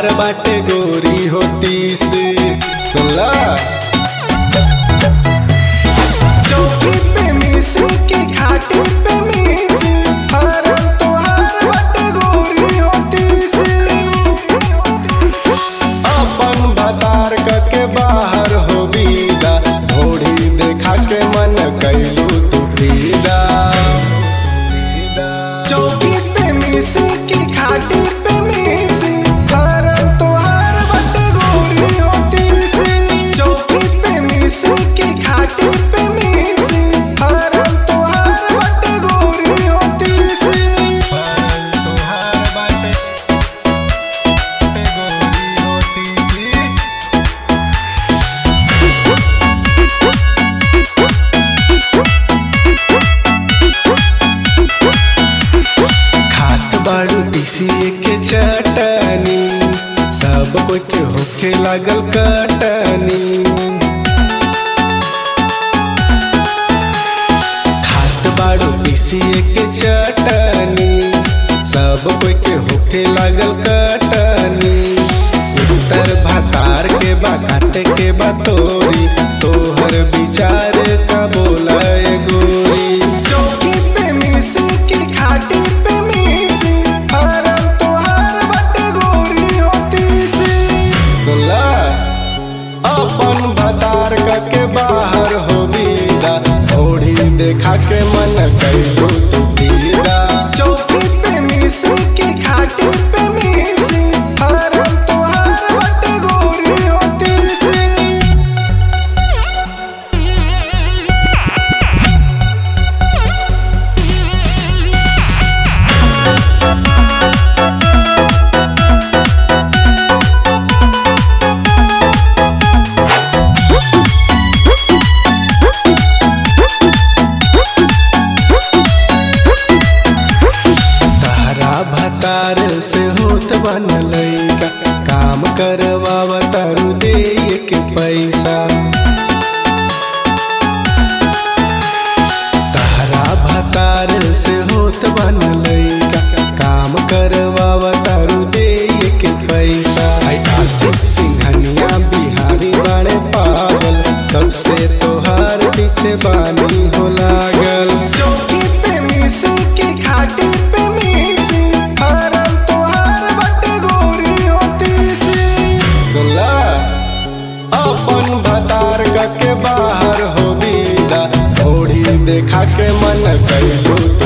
तोहार बाटे गोरी होती से चला चौकी पे मिसी की खाटी पे मिसी हरल तोहार बाटे गोरी होती सी अपन भतार के बाहर हो बीदा घोड़ी देखा के मन कैलू तू फीदा चौकी पे मिसी की खाटी पे मिसी हरल तोहार बाटे गोरी होती सी चौकी पे मिसी की खाटी पे मिसी हरल तोहार बाटे गोरी होती सी तोहार बाटे गोरी होती सी खात बाड़ू पीसीए के चटनी सब कोई के होखे लागल कटनी खात बाड़ू पीसीए के चटनी सब कोई के होखे लागल कटनी उत्तर भातार के बा काटे के बा तोरी तोहर विचार का बोला ए गोरी चौकी पे मिसी की खाटी पे मिसी हरल तोहार बाटे गोरी होती सी सुनला अपन भतार के बाहर हो बीदा ओढ़ी देखा के मन कैलू तू पीदा चौकी पे मिसी की खाटी पे मिसी हरल तोहार बाटे गोरी होती सी तारा भतार से होत बन लैका काम करवावा तारू दे के पैसा तारा भतार से होत बन लैका काम करवावा तारू दे के पैसा आई आशीष सिंघनिया बिहारी बाणे पागल सबसे तोहार पीछे बानी हो लागल चौकी पे मिसी की खाटी पे मिसी हरल तोहार बाटे गोरी होती सी सुनला अपन भतार के बाहर हो बीदा ओढ़ी देखा के मन कैलू